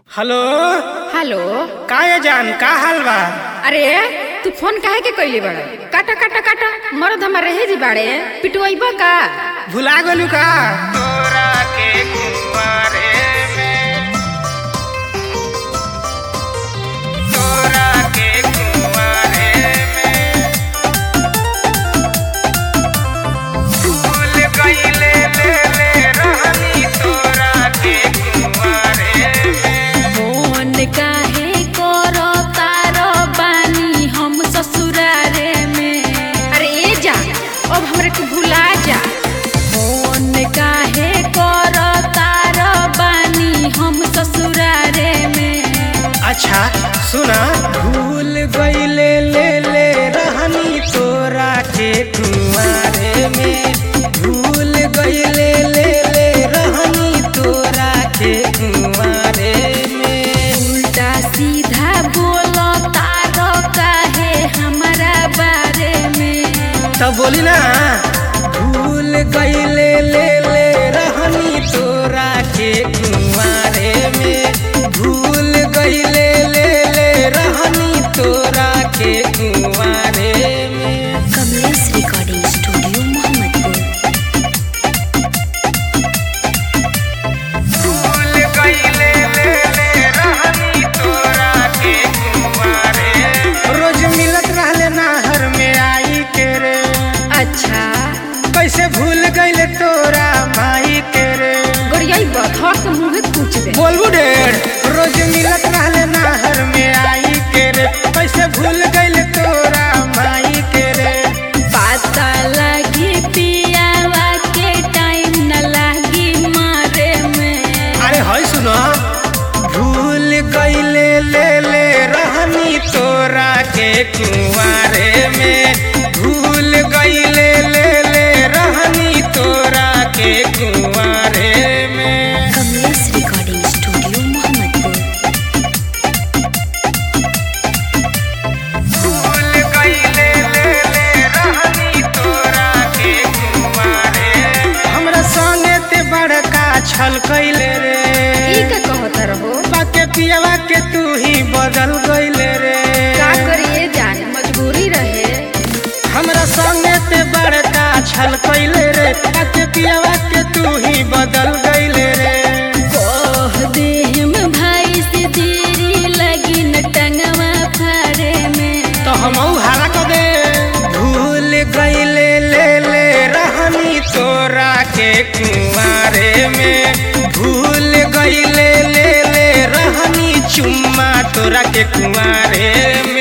hello hello का ये जान का हाल बा अरे तू फोन काहे के कइले बाड़ काटा काटा काटा मरद हमार रहे जी बाड़े पिटवाइबा का भुला गलू का तोरा के कुंवारे में तोरा के कुंवारे में भूल गइले ले ले रहनी तोरा के कुंवारे में फोन काहे करो तारो बानी हम ससुरारे में अरे ए जा अब हमरे के भुला जा फोन काहे करो तारो बानी हम ससुरारे में अच्छा सुना भूल गइले ले ले रहनी तोरा के कुंवारे में भूल गइले ले ले रहनी तोरा के कुंवारे में उल्टा सीधा बोलो तारो काहे हमारा बारे में तब बोली ना भूल गइले ले ले रहनी तोरा के कुंवारे में भूल गइले ले ले रहनी तोरा के कुंवारे में कमलेश रिकॉर्डिंग स्टूडियो मोहम्मदपुर भूल गइले ले ले रहनी तोरा के कुंवारे रोज मिलत रहले नाहर में आई के रे अच्छा कैसे भूल गइले तोरा माई के रे गोरियाई बथवा के मुंहे पूछ दे बोलबू ढेर रोज मिलत रहले नाहर में आई के रे कैसे भूल गइले तोरा माई के रे पता लगी पियावा के टाइम न लगी मारे में अरे हई सुनो भूल गइले ले ले रहनी तोरा के कुंवारे में भूल गइले ले ले रहनी तोरा के कुंवारे में कमलेश रिकॉर्डिंग स्टूडियो मोहम्मदपुर भूल गइले ले ले रहनी तोरा के कुंवारे हमरा संगे ते बड़का छल कइले रे ई का कहत रहो बाके पियवा के तू ही बदल गइले रे का करिए जान मजबूरी रहे हमरा संगे ते बड़का छल कइले रे बाके पियवा के तू ही बदल गइले रे कह दे हम भाई से देरी लगी न टंगवा फाड़े में तो हम हारा कर दे भूल गइले ले ले रहनी तोरा के कुंवारे में भूल गइले ले ले रहनी चुम्मा तोरा के कुंवारे में